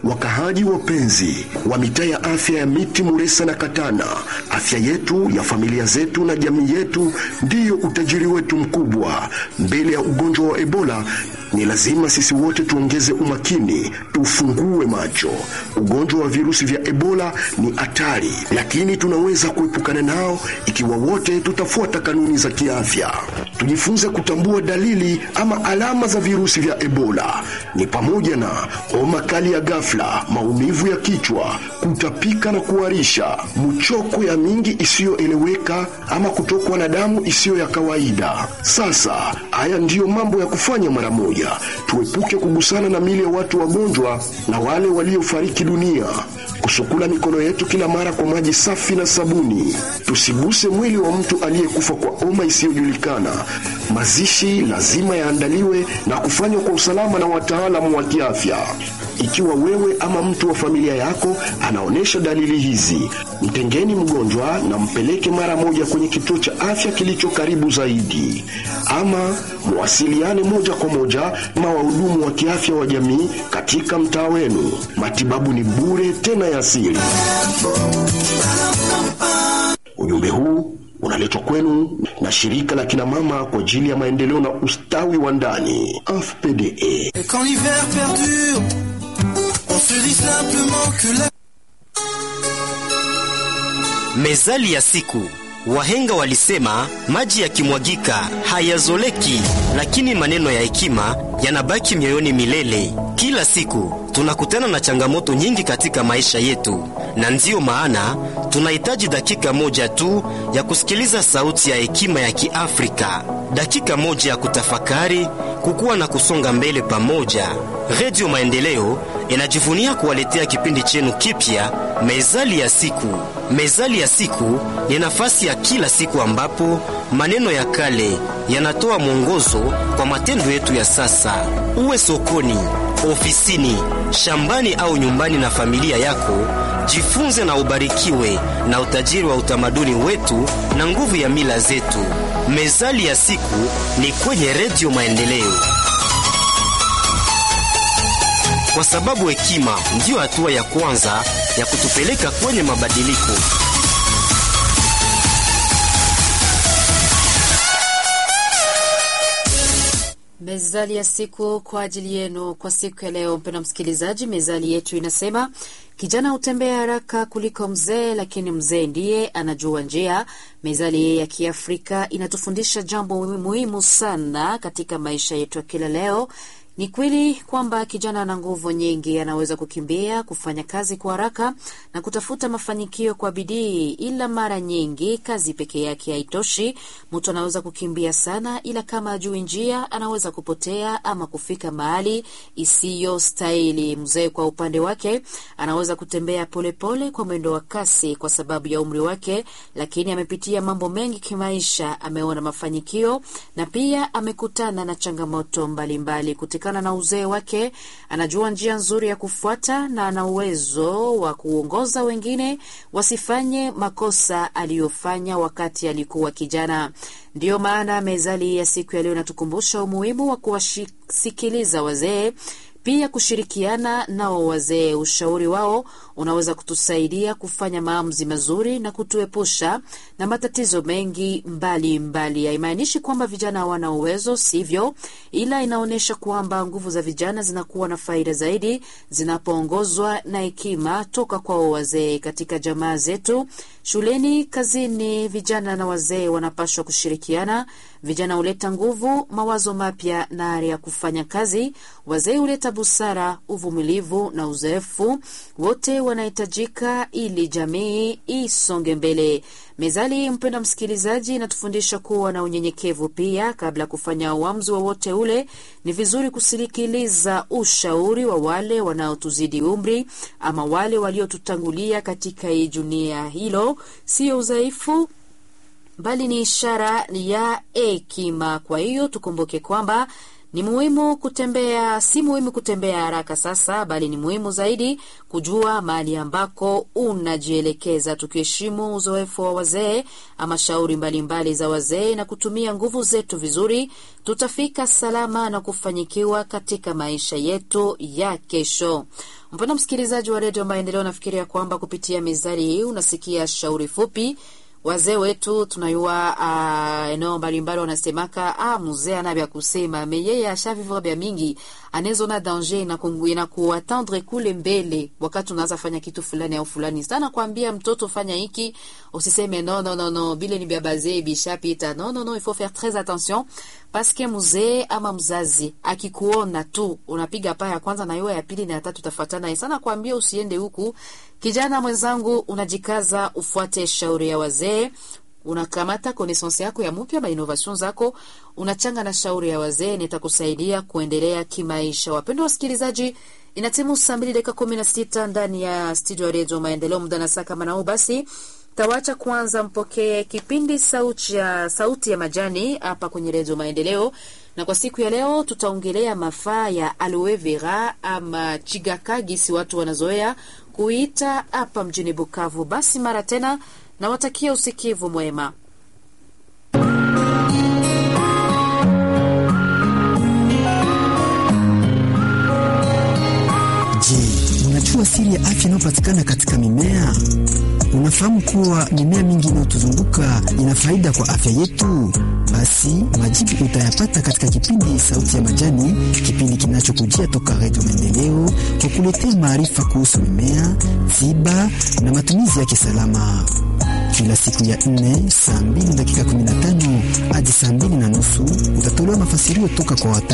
Wakahaji wapenzi wa mitaa ya afya ya Miti, Muresa na Katana, afya yetu ya familia zetu na jamii yetu ndiyo utajiri wetu mkubwa. Mbele ya ugonjwa wa Ebola ni lazima sisi wote tuongeze umakini, tufungue macho. Ugonjwa wa virusi vya Ebola ni hatari, lakini tunaweza kuepukana nao ikiwa wote tutafuata kanuni za kiafya. Tujifunze kutambua dalili ama alama za virusi vya Ebola ni pamoja na homa kali ya ghafla, maumivu ya kichwa, kutapika na kuharisha, mchoko ya mingi isiyoeleweka ama kutokwa na damu isiyo ya kawaida. Sasa haya ndiyo mambo ya kufanya mara moja. Tuepuke kugusana na mili ya watu wagonjwa na wale waliofariki dunia, kusukula mikono yetu kila mara kwa maji safi na sabuni, tusiguse mwili wa mtu aliyekufa kwa homa isiyojulikana. Mazishi lazima yaandaliwe na kufanywa kwa usalama na wataalamu wa kiafya. Ikiwa wewe ama mtu wa familia yako anaonyesha dalili hizi, mtengeni mgonjwa na mpeleke mara moja kwenye kituo cha afya kilicho karibu zaidi, ama mwasiliane moja kwa moja na wahudumu wa kiafya wa jamii katika mtaa wenu. Matibabu ni bure tena ya asili. Ujumbe huu unaletwa kwenu na shirika la kina mama kwa ajili ya maendeleo na ustawi wa ndani AFPDE. Et quand l'hiver perdure, on se dit simplement que la... Mezali ya siku. Wahenga walisema maji yakimwagika hayazoleki, lakini maneno ya hekima yanabaki mioyoni milele. Kila siku tunakutana na changamoto nyingi katika maisha yetu, na ndiyo maana tunahitaji dakika moja tu ya kusikiliza sauti ya hekima ya Kiafrika, dakika moja ya kutafakari, kukua na kusonga mbele pamoja. Redio Maendeleo inajivunia kuwaletea kipindi chenu kipya, Mezali ya siku. Mezali ya siku ni nafasi ya kila siku ambapo maneno ya kale yanatoa mwongozo kwa matendo yetu ya sasa. Uwe sokoni, ofisini, shambani au nyumbani na familia yako, jifunze na ubarikiwe na utajiri wa utamaduni wetu na nguvu ya mila zetu. Mezali ya siku ni kwenye Redio Maendeleo, kwa sababu hekima ndiyo hatua ya kwanza ya kutupeleka kwenye mabadiliko. Mezali ya siku kwa ajili yenu kwa siku ya leo, mpendwa msikilizaji. Mezali yetu inasema kijana hutembea haraka kuliko mzee, lakini mzee ndiye anajua njia. Mezali ya Kiafrika inatufundisha jambo muhimu sana katika maisha yetu ya kila leo. Ni kweli kwamba kijana ana nguvu nyingi, anaweza kukimbia, kufanya kazi kwa haraka na kutafuta mafanikio kwa bidii, ila mara nyingi kazi peke yake haitoshi. Mtu anaweza kukimbia sana, ila kama ajui njia, anaweza kupotea ama kufika mahali isiyo stahili. Mzee kwa upande wake anaweza kutembea polepole pole kwa mwendo wa kasi kwa sababu ya umri wake, lakini amepitia mambo mengi kimaisha, ameona mafanikio na pia amekutana na changamoto mbalimbali mbali na uzee wake anajua njia nzuri ya kufuata na ana uwezo wa kuongoza wengine wasifanye makosa aliyofanya wakati alikuwa kijana. Ndiyo maana mezali ya siku ya leo inatukumbusha umuhimu wa kuwasikiliza wazee pia kushirikiana nao wazee. Ushauri wao unaweza kutusaidia kufanya maamuzi mazuri na kutuepusha na matatizo mengi mbalimbali. Haimaanishi kwamba vijana hawana uwezo, sivyo, ila inaonyesha kwamba nguvu za vijana zinakuwa na faida zaidi zinapoongozwa na hekima toka kwao wazee. Katika jamaa zetu, shuleni, kazini, vijana na wazee wanapaswa kushirikiana. Vijana huleta nguvu, mawazo mapya na ari ya kufanya kazi. Wazee huleta busara, uvumilivu na uzoefu. Wote wanahitajika ili jamii isonge mbele. Mezali, mpendwa msikilizaji, inatufundisha kuwa na unyenyekevu pia. Kabla ya kufanya uamuzi wowote ule, ni vizuri kusikiliza ushauri wa wale wanaotuzidi umri ama wale waliotutangulia katika hii dunia. Hilo sio udhaifu bali ni ishara ya hekima. Kwa hiyo tukumbuke kwamba ni muhimu kutembea, si muhimu kutembea haraka sasa, bali ni muhimu zaidi kujua mahali ambako unajielekeza, tukiheshimu uzoefu wa wazee ama shauri mbalimbali za wazee na kutumia nguvu zetu vizuri, tutafika salama na kufanikiwa katika maisha yetu ya kesho. Mpendwa msikilizaji wa redio Maendeleo, nafikiria kwamba kupitia mezali hii unasikia shauri fupi. Wazee wetu tunayua uh, eneo mbalimbali wanasemaka ah, mzee ana vya kusema me yeye ashavivra vya mingi, anezona danger na kuatendre kule mbele, wakati unaanza fanya kitu fulani au fulani sana, kwambia mtoto fanya hiki, usiseme no no no no, bile ni vya bazee bishapita. No no no, il faut faire très attention paske mzee ama mzazi akikuona tu unapiga paa ya kwanza na iwe ya pili na ya tatu tafuatana sana, kwambia usiende huku. Kijana mwenzangu, unajikaza ufuate shauri ya wazee, unakamata connaissance yako ya mpya ma innovation zako unachanga na shauri ya wazee, nitakusaidia kuendelea kimaisha. Wapendwa wasikilizaji, inatimu saa mbili dakika kumi na sita ndani ya studio ya redio Maendeleo, muda na saa kama nao basi tawacha kwanza mpokee kipindi sauti ya, sauti ya majani hapa kwenye redio Maendeleo, na kwa siku ya leo tutaongelea mafaa ya aloe vera ama chigaka, gisi watu wanazoea kuita hapa mjini Bukavu. Basi mara tena nawatakia usikivu mwema. Je, unajua siri ya afya inayopatikana katika mimea? Unafahamu kuwa mimea mingi inayotuzunguka ina faida kwa afya yetu? Basi majibu utayapata katika kipindi Sauti ya Majani, kipindi kinachokujia toka Redio Maendeleo kwa kuletea maarifa kuhusu mimea, tiba na matumizi yake salama, kila siku ya nne saa mbili dakika 15 hadi saa mbili na nusu utatolewa mafasirio toka kwa wata